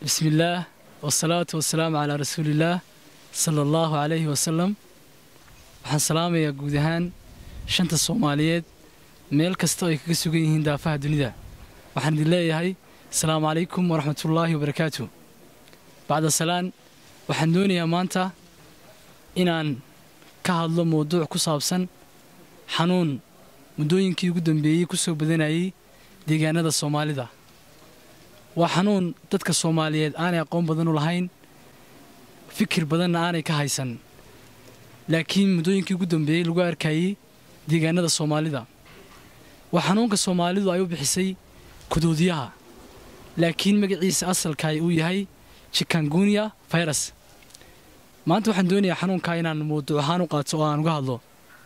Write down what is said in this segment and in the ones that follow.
bismillaah wasalaatu wasalaamu calaa rasuulillaah sala allahu calayhi wasalam waxaan salaamayaa guud ahaan shanta soomaaliyeed meel kasta oo ay kaga sugan yihiin daafaha dunida waxaan idin leeyahay asalaamu calaykum waraxmatullaahi wabarakaatu bacda salaan waxaan doonayaa maanta inaan ka hadlo mawduuc ku saabsan xanuun muddooyinkii ugu dambeeyey ku soo badanayay deegaanada soomaalida waa xanuun dadka soomaaliyeed aanay aqoon badan u lahayn fikir badanna aanay ka haysan laakiin muddooyinkii ugu dambeeyey lagu arkayey deegaanada soomaalida waa xanuunka soomaalidu ay u bixisay kuduudiyaha laakiin magaciisa asalkaay uu yahay jikangunya virus maanta waxaan doonayaa xanuunkaa inaan mawduuc ahaan u qaato oo aan uga hadlo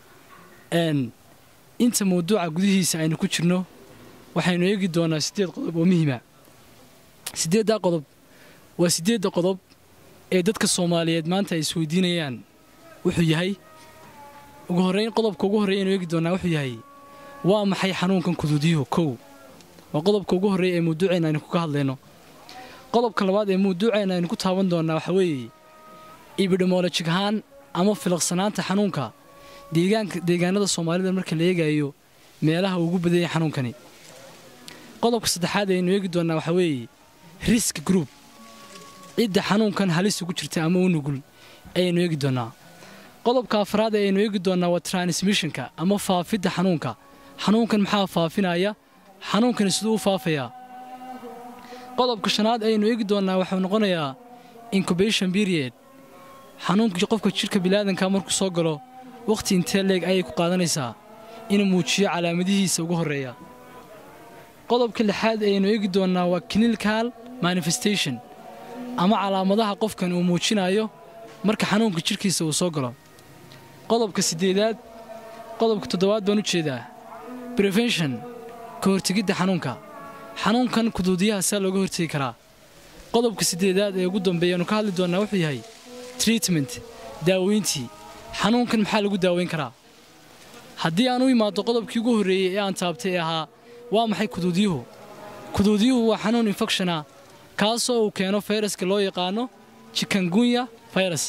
inta mawduuca gudihiisa aynu ku jirno waxaynu eegi doonaa siddeed qodob oo muhiima siddeeddaa qodob waa siddeedda qodob ee dadka soomaaliyeed maanta ay isweydiinayaan wuxuu yahay ugu horrayn qodobka ugu horreeya aynu eegi doonaa wuxuu yahay waa maxay xanuunkan kuduudiyuhu kow waa qodobka ugu horreeya ee mawduuceenna aynu kaga hadlayno qodobka labaad ee mawduuceenna aynu ku taaban doonnaa waxaa weeye ibidhimoolojig ahaan ama filaqsanaanta xanuunka deegaanada soomaalida marka la eegayo meelaha ugu badanyay xanuunkani qodobka saddexaad aynu eegi doonnaa waxaa weeye risk group cidda xanuunkan halis ugu jirta ama u nugul ayaynu eegi doonnaa qodobka afraad ee aynu eegi doonnaa waa transmissionka ama faafidda xanuunka xanuunkan maxaa faafinaya xanuunkani siduu u faafayaa qodobka shanaad ayaynu eegi doonnaa waxuu noqonayaa incubation period xanuunkii qofka jidhka bilaadanka markuu soo galo wakhti intee leeg ayay ku qaadanaysaa inuu muujiyo calaamadihiisa ugu horreeya qodobka lixaad ayaynu eegi doonnaa waa clinical manifestation ama calaamadaha qofkan uu muujinayo marka xanuunka jidhkiisa uu soo galo qodobka siddeedaad qodobka toddobaad baan u jeedaa prevention ka hortegidda xanuunka xanuunkan kuduudiyaha saa looga hortegi karaa qodobka siddeedaad ee ugu dambeeyaanu ka hadli doonnaa wuxuu yahay treatment daaweyntii xanuunkan maxaa lagu daaweyn karaa haddii aan u imaaddo qodobkii ugu horreeyey ee aan taabtay ee ahaa waa maxay kuduudiyuhu kuduudiyuhu waa xanuun infecshona kaasoo uu keeno fayraska loo yaqaano jikangunya virus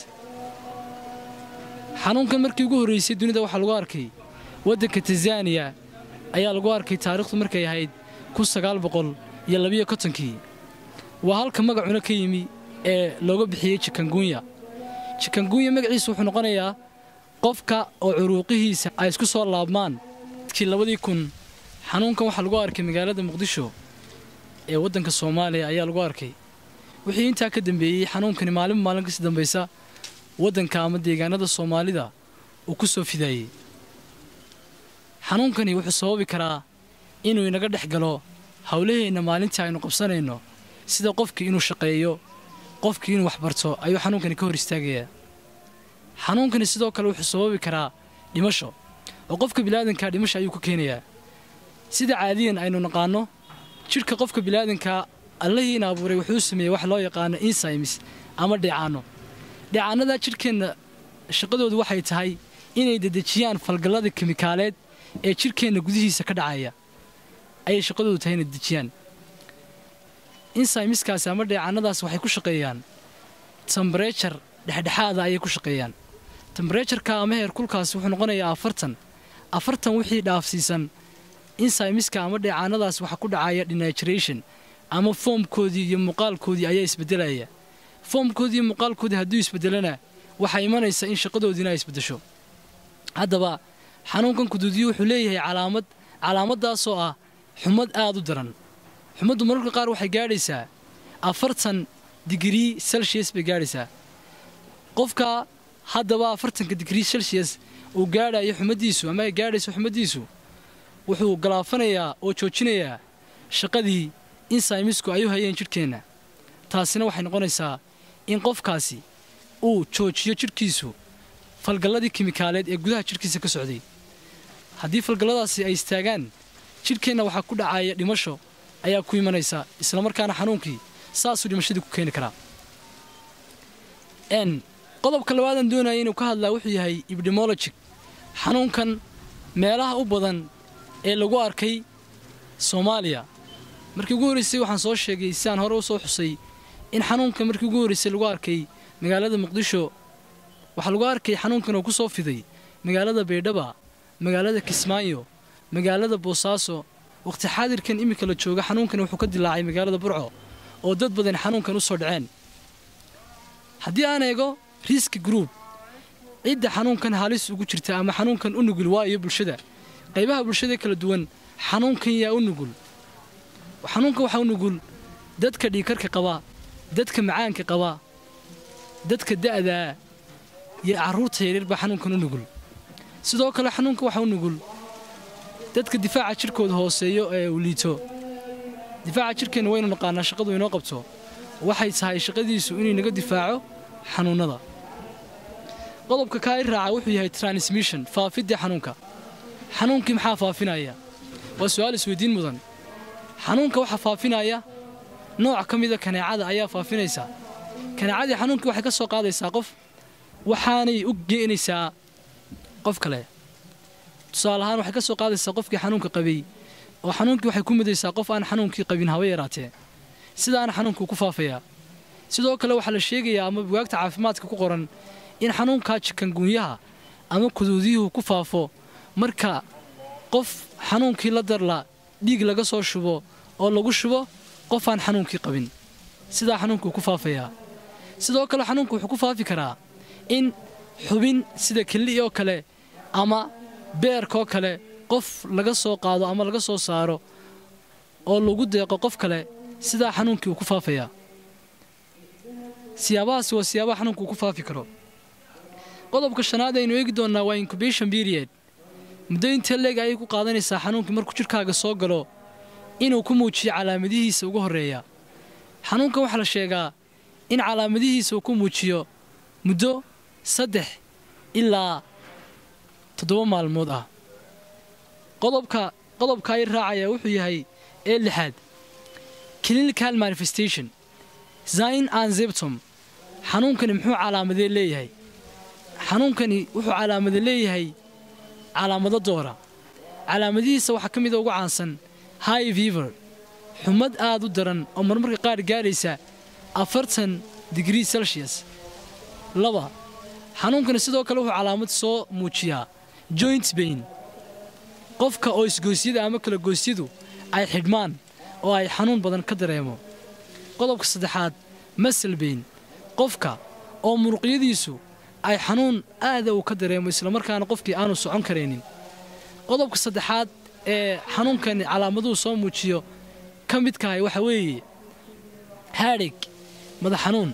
xanuunkan markii ugu horraysay dunida waxaa lagu arkay waddanka tanzaniya ayaa lagu arkay taariikhdu markay ahayd kun sagaal boqol iyo labiyo kontonkii waa halka magacuna ka yimi ee looga bixiyey jikangunya jikangunya magaciisa wuxuu noqonayaa qofka oo curuuqihiisa ay isku soo laabmaan dadkii labadii kun xanuunkan waxaa lagu arkay magaalada muqdisho ee waddanka soomaaliya ayaa lagu arkay wixii intaa ka dambeeyey xanuunkani maalinba maalin kasii dambaysa waddanka ama deegaanada soomaalida uu ku soo fidaayey xanuunkani wuxuu sababi karaa inuu inaga dhex galo howlaheenna maalintii aynu qabsanayno sida qofkii inuu shaqeeyo qofkii inuu waxbarto ayuu xanuunkani ka hor istaagayaa xanuunkani sidoo kale wuxuu sababi karaa dhimasho oo qofka bilaadankaa dhimasho ayuu ku keenayaa sida caadiyan aynu naqaanno jidhka qofka bilaadankaa allahiina abuuray wuxuu sameeyey wax loo yaqaano insymis ama dheecaanno dheecaannadaa jidhkeenna shaqadoodu waxay tahay inay dedejiyaan falgallada kimikaaleed ee jidhkeenna gudihiisa ka dhacaya ayay shaqadoodu tahay inay dedejiyaan insaymiskaasi ama dheecaannadaas waxay ku shaqeeyaan tembarejar dhexdhexaada ayay ku shaqeeyaan tembarejarka ama heerkulkaasi wuxuu noqonayaa afartan afartan wixii dhaafsiisan insaymiska ama dheecaannadaas waxaa ku dhacaya denaturation ama foomkoodii iyo muuqaalkoodii ayaa isbedelaya foomkoodii iyo muuqaalkoodii hadduu isbedelana waxaa imanaysa in shaqadoodiina ay isbedesho haddaba xanuunkan kuduudiyo wuxuu leeyahay calaamad calaamadaasoo ah xumad aad u daran xumaddu mararka qaar waxay gaadhaysaa afartan digrii celsius bay gaadhaysaa qofka haddaba afartanka digrii celsius uu gaadhayo xumaddiisu ama ay gaadhayso xumaddiisu wuxuu galaafanayaa oo joojinayaa shaqadii insaymisku ay u hayeen jidhkeenna taasina waxay noqonaysaa in qofkaasi uu joojiyo jidhkiisu falgalladii kimikaaleed ee gudaha jidhkiisa ka socday haddii falgalladaasi ay istaagaan jidhkeenna waxaa ku dhacaya dhimasho ayaa ku imanaysa islamarkaana xanuunkii saasuu dhimashadii ku keeni karaa qodobka labaadaan doonaya inuu ka hadlaa wuxuu yahay ibdemologig xanuunkan meelaha u badan ee lagu arkay soomaaliya markii ugu horraysay waxaan soo sheegay sidaan hore u soo xusay in xanuunka markii ugu horreysay lagu arkay magaalada muqdisho waxaa lagu arkay xanuunkan oo ku soo fiday magaalada baydhaba magaalada kismaayo magaalada boosaaso waqti xaadirkan iminka la jooga xanuunkan wuxuu ka dilaacay magaalada burco oo dad badan xanuunkan u soo dhaceen haddii aan eego riski group cidda xanuunkan halis ugu jirta ama xanuunkan u nugul waa iyo bulshada qaybaha bulshada kala duwan xanuunkan yaa u nugul xanuunkan waxaa u nugul dadka dhiikarka qaba dadka macaanka qaba dadka da'daa iyo carruurta yaryar baa xanuunkan u nugul sidoo kale xanuunka waxaa u nugul dadka difaaca jirkooda hooseeyo ee uu liito difaaca jirkeenna waynu naqaanaa shaqadu inoo qabto waxay tahay shaqadiisu inuu naga difaaco xanuunnada qodobka kaa i raaca wuxuu yahay transmission faafidda xanuunka xanuunkii maxaa faafinaya waa su'aal isweydiin mudan xanuunka waxaa faafinaya nooc ka mida kaneecada ayaa faafinaysa kaneecadii xanuunkii waxay ka soo qaadaysaa qof waxaanay u geenaysaa qof kale tusaale ahaan waxay ka soo qaadaysaa qofkii xanuunka qabay oo xanuunkii waxay ku midaysaa qof aan xanuunkii qabin haba yaraatee sidaana xanuunkuu ku faafayaa sidoo kale waxaa la sheegayaa ama bugaagta caafimaadka ku qoran in xanuunkaa jikanguunyaha ama kuduudiyuhu ku faafo marka qof xanuunkii la darla dhiig laga soo shubo oo lagu shubo qof aan xanuunkii qabin sidaa xanuunkuu ku faafayaa sidoo kale xanuunku wuxuu ku faafi karaa in xubin sida kelli oo kale ama beerkaoo kale qof laga soo qaado ama laga soo saaro oo lagu deeqo qof kale sidaa xanuunkii uu ku faafayaa siyaabahaasi waa siyaabaha xanuunku uu ku faafi karo qodobka shanaad aynu eegi doonnaa waa incubation period muddo intee leeg ayay ku qaadanaysaa xanuunkii markuu jidhkaaga soo galo inuu ku muujiyo calaamadihiisa ugu horreeya xanuunkan waxaa la sheegaa in calaamadihiisa uu ku muujiyo muddo saddex ilaa toddoba maalmood ah qodobka qodobka ay raacaya wuxuu yahay ee lixaad clinical manifestation zine and zeptom xanuunkani muxuu calaamadee leeyahay xanuunkani wuxuu calaamada leeyahay calaamado doora calaamadihiisa waxaa ka mida ugu caansan high fever xumad aad u daran oo marmarka qaar gaadhaysa afartan digrii celsius laba xanuunkani sidoo kale wuxuu calaamad soo muujiyaa joint bain qofka oo isgoysyada ama kala goysyadu ay xidhmaan oo ay xanuun badan ka dareemo qodobka saddexaad masal bain qofka oo muruqyadiisu ay xanuun aada uu ka dareemo islamarkaana qofkii aanu socon karaynin qodobka saddexaad ee xanuunkani calaamaduhu soo muujiyo ka midkahay waxa weeye haadhig madax xanuun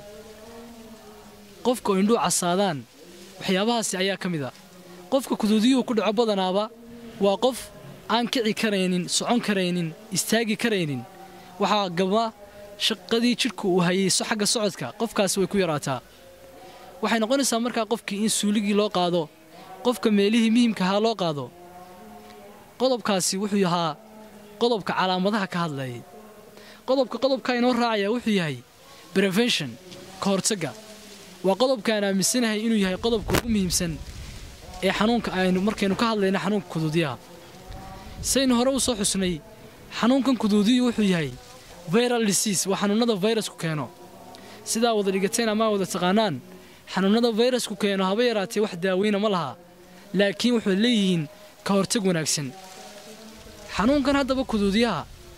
qofka oo indhuu casaadaan waxyaabahaasi ayaa ka mid a qofka kuduudiyuhu ku dhaco badanaaba waa qof aan kici karaynin socon karaynin istaagi karaynin waxaa gaba shaqadii jidhku uu hayay xagga socodka qofkaasi way ku yaraataa waxay noqonaysaa markaa qofkii in suuligii loo qaado qofka meelihii muhimkahaa loo qaado qodobkaasi wuxuu ahaa qodobka calaamadaha ka hadlayay qodobka qodobka inoo raacaya wuxuu yahay prevention ka hortagga waa qodobkaan aaminsanahay inuu yahay qodobka ugu muhiimsan ee xanuunka aynu markaynu ka hadlayna xanuunka kuduudiyaha saynu hore u soo xusnay xanuunkan kuduudiyu wuxuu yahay viral disease waa xanuunnada vayrasku keeno sidaa wada dhigateen ama wada taqaanaan xanuunnada vayrasku keeno haba yaraatee wax daaweyna ma laha laakiin waxay leeyihiin ka hortag wanaagsan xanuunkan haddaba kuduudiyaha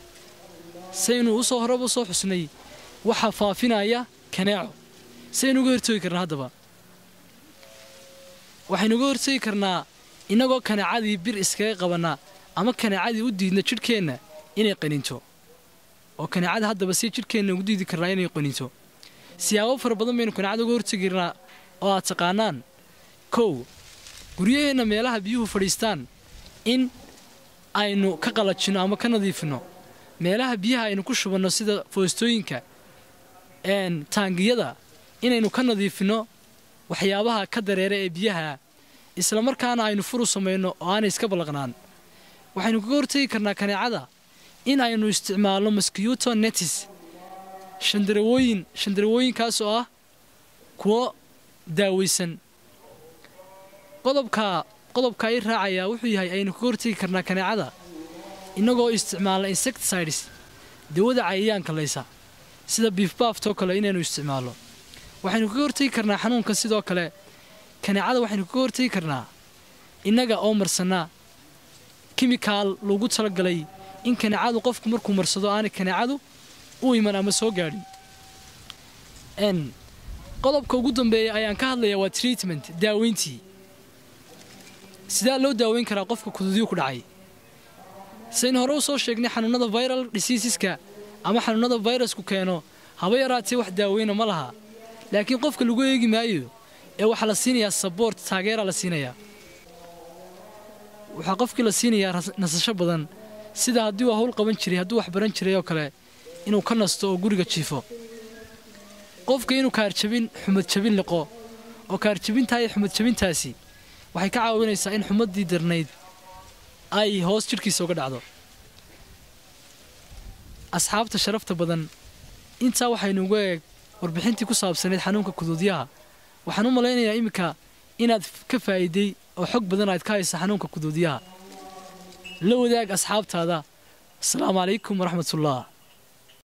saynu usoo horeba u soo xusnay waxaa faafinaya kaneeco saynu uga hortoogi karnaa haddaba waxaynu uga hortoogi karnaa innagoo kaneecadii bir iskaga qabannaa ama kaneecadii u diidna jidhkeenna inay qaninto oo kaneecada haddaba si jidhkeenna ugu diidi karnaa inay qaninto siyaabo fara badan baynu kaneecada uga hortegi karnaa oo aad taqaanaan kow guryaheenna meelaha biyuhu fadhiistaan in aynu ka qalajinno ama ka nadiifinno meelaha biyaha aynu ku shubanno sida foostooyinka taangiyada inaynu ka nadiifinno waxyaabaha ka dareera ee biyaha isla markaana aynu furu samayno oo aanay iska ballaqnaan waxaynu kaga hortegi karnaa kaneecada in aynu isticmaalno mosquito netis shandarawooyin shandarawooyinkaas oo ah kuwo daaweysan qodobka qodobka i raacayaa wuxuu yahay aynu kaga hortegi karnaa kaneecada innagoo isticmaalna insecticides dawada cayayaanka laysa sida biifbaaftoo kale inaynu isticmaalno waxaynu kaga hortegi karnaa xanuunka sidoo kale kaneecada waxaynu kaga hortegi karnaa innaga oo marsanaa kimikaal lagu talagalay in kaneecadu qofku markuu marsado aanay kaneecadu u iman ama soo gaadhin n qodobka ugu dambeeya ayaan ka hadlayaa waa treatment daaweyntii sidaa loo daaweyn karaa qofka kuduudyo ku dhacay saynu hore u soo sheegnay xanuunada viral diseaseska ama xanuunada virusku keeno haba yaraatee wax daaweyna ma laha laakiin qofka lagu eegi maayo ee waxaa la siinayaa saboort taageera la siinayaa waxaa qofkii la siinayaa nasasho badan sida haddii uu hawl qaban jiray hadduu wax baran jiray oo kale inuu ka nasto oo guriga jiifo qofka inuu kaarjabin xumad jabin liqo oo kaarjabintaa iyo xumad jabintaasi waxay ka caawinaysaa in xumaddii darnayd ay hoos jidhkiisa uga dhacdo asxaabta sharafta badan intaa waxaynuuga eeg warbixintii ku saabsanayd xanuunka kuduudyaha waxaan u malaynayaa iminka inaad ka faa'iiday oo xog badan aad ka haysa xanuunka kuduudyaha la wadaag asxaabtaada asalaamu calaykum waraxmatullah